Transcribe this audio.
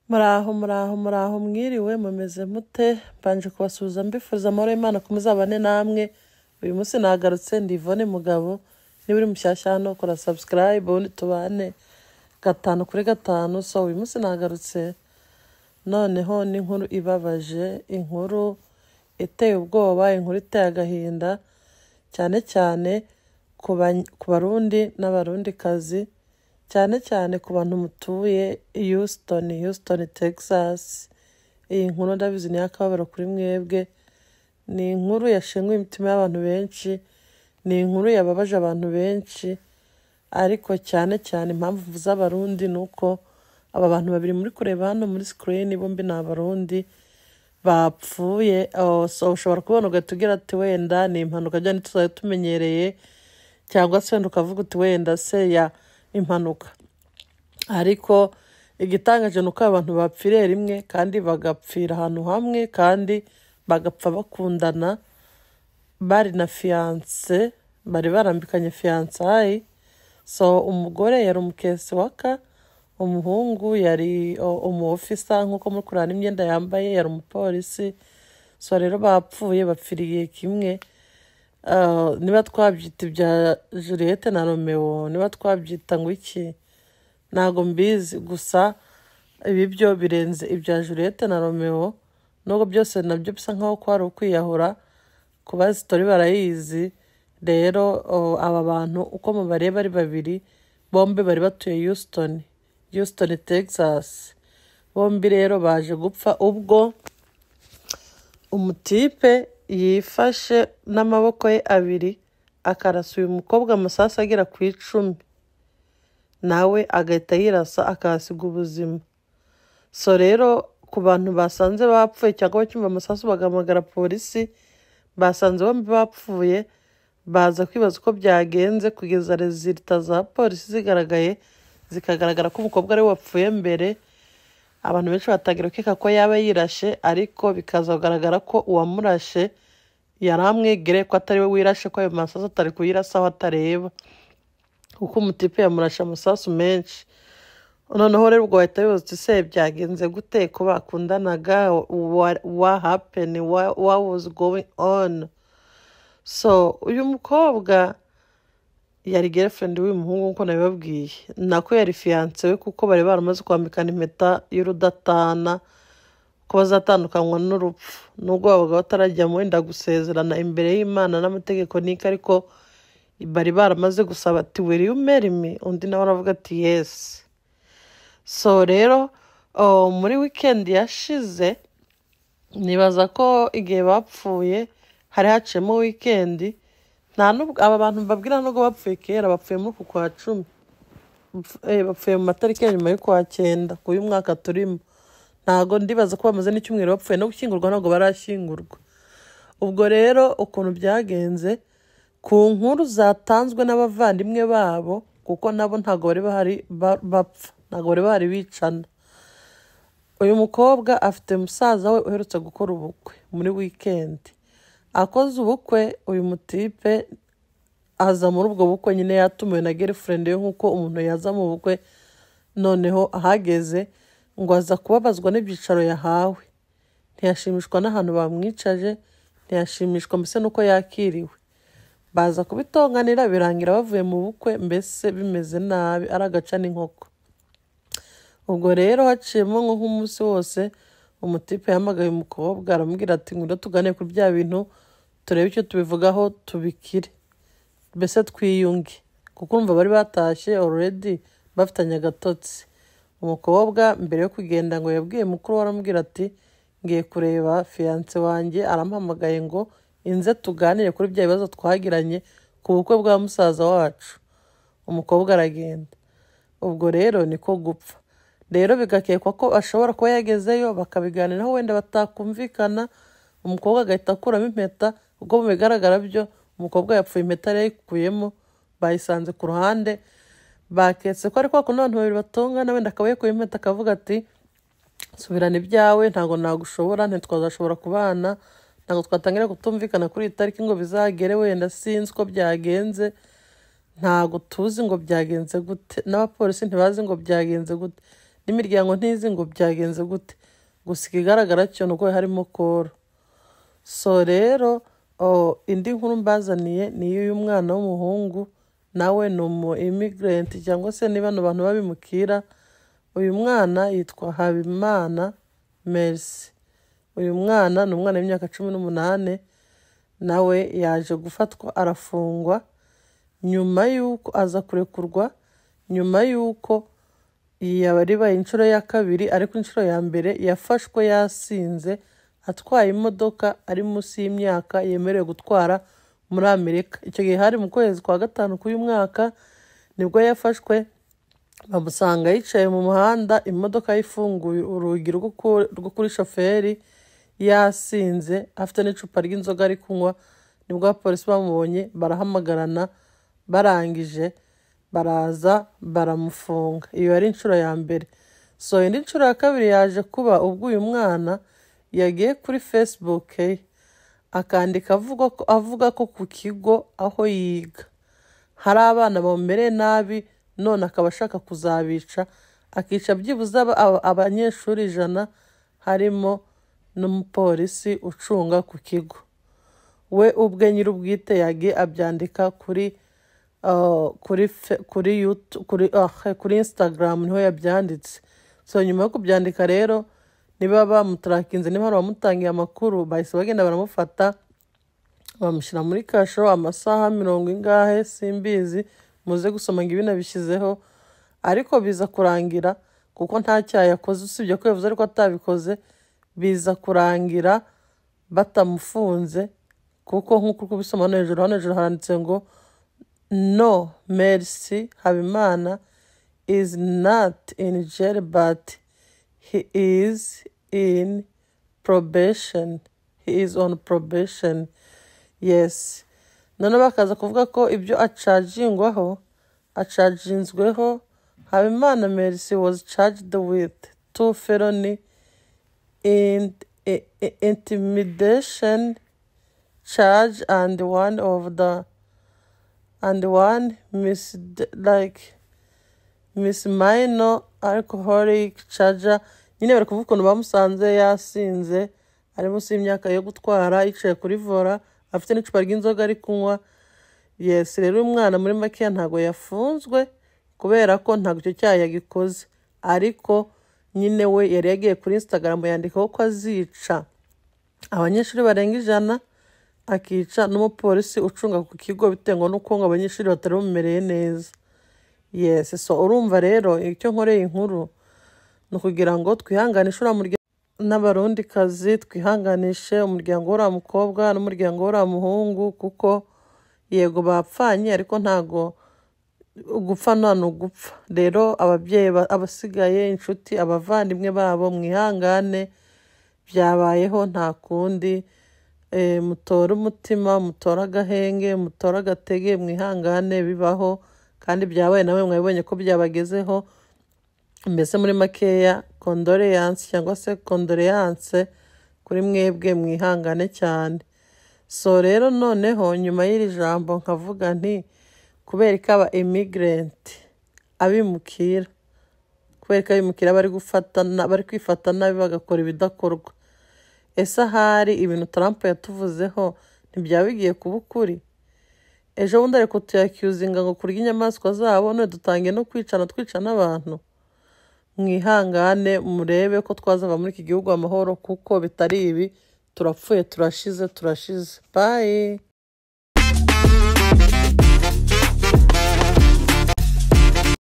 muraho muraho muraho mwiriwe mumeze mute mbanje kubasuhuza mbifuriza amahoro y'imana ko muzabane namwe uyu munsi nagarutse ndi Yvonne mugabo niba uri mushyashya hano kora subscribe ubundi tubane gatanu kuri gatanu so uyu munsi nagarutse noneho n'inkuru ibabaje inkuru iteye ubwoba inkuru iteye agahinda cyane cyane ku ba- ku barundi n'abarundikazi cyane cyane ku bantu mutuye Houston Houston Texas iyi nkuru ndabizi ni iy'akababaro kuri mwebwe ni inkuru yashenguye imitima y'abantu benshi ni inkuru yababaje abantu benshi ariko cyane cyane impamvu z'abarundi ni uko aba bantu babiri muri kureba hano muri sikirini bombi ni abarundi bapfuye Oh, so ushobora kubona ugahita ugira ati wenda ni impanuka ajyanye tuzajya tumenyereye cyangwa se wenda ukavuga uti wenda se ya impanuka ariko igitangaje ni uko abantu bapfiriye rimwe kandi bagapfira ahantu hamwe kandi bagapfa bakundana bari na fiyanse bari barambikanye fiyansayi so umugore yari umukesi waka umuhungu yari o- umu ofisa nk'uko muri kureba n'imyenda yambaye yari umupolisi so rero bapfuye bapfiriye kimwe Ah, niba twabyita ibya juliette na romeo niba twabyita ngo iki ntabwo mbizi gusa ibi byo birenze ibya juliette na romeo nubwo byose nabyo bisa nkaho kwari ukwiyahura kuba sitori barayizi rero oh, aba bantu uko mubareba ari babiri bombi bari batuye houston houston texas bombi rero baje gupfa ubwo umutipe yifashe n'amaboko ye abiri akarasa uyu mukobwa amasasu agera ku icumi nawe agahita yirasa akahasiga ubuzima so rero ku bantu basanze bapfuye cyangwa bacyumva amasasu bagahamagara polisi basanze bombi bapfuye baza kwibaza uko byagenze kugeza rezilita za polisi zigaragaye zikagaragara ko umukobwa ari we wapfuye mbere abantu benshi batangira gukeka ko yaba yirashe ariko bikaza kugaragara ko uwamurashe yari amwegereye ko atari we wirashe ko ayo masasu atari kuyirasa aho atareba kuko umutipe yamurashe amasasu menshi noneho rero ubwo wahita wibaza uti se byagenze gute ko bakundanaga wa hapeni wa was going on so uyu mukobwa yari girlfriend w'uyu muhungu nk'uko nabibabwiye nako yari fiyanse we kuko bari baramaze kwambikana impeta y'urudatana ko bazatandukanywa n'urupfu nubwo babaga batarajyamo wenda gusezerana imbere y'imana n'amategeko n'iki ariko bari baramaze gusaba ati wiri umerimi undi nawe aravuga ati yesi so rero oh, muri wikendi yashize nibaza ko igihe bapfuye hari haciyemo wikendi nta n'ubwo aba bantu babwira nubwo bapfuye kera bapfuye muri uku kwa cumi Bapf- eh, bapfuye mu matariki ya nyuma y'ukwa cyenda ku y'umwaka turimo ntago ndibaza ko bamaze n'icyumweru bapfuye no gushyingurwa ntabwo barashyingurwa ubwo rero ukuntu byagenze ku nkuru zatanzwe n'abavandimwe babo kuko nabo ntabwo bari bahari ba- bapfa ntabwo bari bahari bicana uyu mukobwa afite musaza we uherutse gukora ubukwe muri wikendi akoze ubukwe uyu mutipe aza muri ubwo bukwe nyine yatumiwe na girlfriend ye nk'uko umuntu yaza mu bukwe noneho ahageze ngo aza kubabazwa n'ibyicaro yahawe ntiyashimishwa n'ahantu bamwicaje ntiyashimishwa mbese n'uko yakiriwe baza kubitonganira birangira bavuye mu bukwe mbese bimeze nabi ari agaca n'inkoko ubwo rero haciyemo nko nk'umunsi wose umutipe yahamagaye umukobwa aramubwira ati ngwino tugane kuri bya bintu turebe icyo tubivugaho tubikire mbese twiyunge kuko urumva bari batashye already bafitanye agatotsi umukobwa mbere yo kugenda ngo yabwiye mukuru we aramubwira ati ngiye kureba fiyanse wanjye aramuhamagaye ngo inze tuganire kuri bya bibazo twagiranye ku bukwe bwa musaza wacu umukobwa aragenda ubwo rero niko gupfa rero bigakekwa ko ashobora kuba yagezeyo bakabiganiraho wenda batakumvikana umukobwa agahita akuramo impeta ubwo mu bigaragara byo umukobwa yapfuye impeta yari yayikuyemo bayisanze ku ruhande baketse ko ari kwa kundi abantu babiri batongana wenda akaba yakuye impeta akavuga ati subirana ibyawe ntabwo nagushobora ntitwazashobora kubana ntabwo twatangira kutumvikana kuri iyi tariki ngo bizagere wenda sinzi uko byagenze ntabwo tuzi ngo byagenze gute n'abapolisi ntibazi ngo byagenze gute n'imiryango ntizi ngo byagenze gute gusa ikigaragara cyo ni uko harimo koro so rero oh, indi nkuru mbazaniye ni iy'uyu mwana w'umuhungu nawe ni umu imigirenti cyangwa se ni bano bantu babimukira uyu mwana yitwa habimana merisi uyu mwana ni umwana w'imyaka cumi n'umunani nawe yaje gufatwa arafungwa nyuma y'uko aza kurekurwa nyuma y'uko yabaye inshuro ya kabiri ariko inshuro ya mbere yafashwe yasinze atwaye imodoka ari munsi y'imyaka yemerewe gutwara muri amerika icyo gihe hari mu kwezi kwa gatanu k'uyu mwaka nibwo yafashwe bamusanga yicaye mu muhanda imodoka yifunguye urugi rwo ku- rwo kuri shoferi yasinze afite n'icupa ry'inzoga ari kunywa nibwo abapolisi bamubonye barahamagarana barangije baraza baramufunga iyo yari inshuro ya mbere so indi nshuro ya kabiri yaje kuba ubwo uyu mwana yagiye kuri facebook ye akandika avuga ko avuga ko ku kigo aho yiga hari abana bamumereye nabi none akaba ashaka kuzabica akica byibuze aba- aba- abanyeshuri ijana harimo n'umupolisi ucunga ku kigo we ubwe nyir'ubwite yagiye abyandika kuri uh, kuri fe- kuri yutu kuri ah, kuri instagram niho yabyanditse so nyuma yo kubyandika rero niba bamutarakinze niba hari abamutangiye amakuru bahise bagenda baramufata bamushyira muri kasho amasaha mirongo ingahe simbizi muze gusoma ngo ibi nabishyizeho ariko biza kurangira kuko nta cyaha yakoze usibye ko yavuze ariko atabikoze biza kurangira batamufunze kuko nk'uko uri kubisoma hano hejuru hano hejuru haranditse ngo no mercy habimana is not in jail but he is in probation he is on probation yes noneho bakaza kuvuga ko ibyo acagingwaho acaginzweho habimana mercy was charged with two felony in, i- i- intimidation charge and one of the and one mis like misminor alcoholic charger nyine bari kuvuga ukuntu bamusanze yasinze ari munsi y'imyaka yo gutwara yicaye kuri vora afite n'icupa ry'inzoga ari kunywa yesi rero uyu mwana muri makeya ntabwo yafunzwe kubera ko ntabwo icyo cyaha yagikoze ariko nyine we yari yagiye kuri instagram yandikaho ko azica abanyeshuri barenga ijana akica n'umupolisi ucunga ku kigo bitewe n'uko ngo abanyeshuri batari bamumereye neza yesi so urumva rero icyo nkoreye inkuru ni ukugira ngo twihanganishe uriya muryango n'abarundikazi twihanganishe umuryango w'uriya mukobwa n'umuryango w'uriya muhungu kuko yego bapfanye ariko ntago gupfa nta ni ugupfa rero ababyeyi ba- abasigaye inshuti abavandimwe babo mwihangane byabayeho nta kundi Eh, mutore umutima mutore agahenge mutore agatege mwihangane bibaho kandi byabaye nawe mwabibonye ko byabagezeho mbese muri makeya kondoleyanse cyangwa se kondoleyanse kuri mwebwe mwihangane cyane so rero noneho nyuma y'iri jambo nkavuga nti kubera ko aba imigirenti abimukira kubera ko abimukira bari gufatana bari kwifata nabi bagakora ibidakorwa ese ahari ibintu Trump yatuvuzeho ntibyaba bigiye kuba ukuri ejo bundi ariko tuyakiuzinga ngo kurya inyamaswa zabo none dutangiye no kwicana twica n'abantu mwihangane murebe ko twazava muri iki gihugu amahoro kuko bitari ibi turapfuye turashize turashize bayi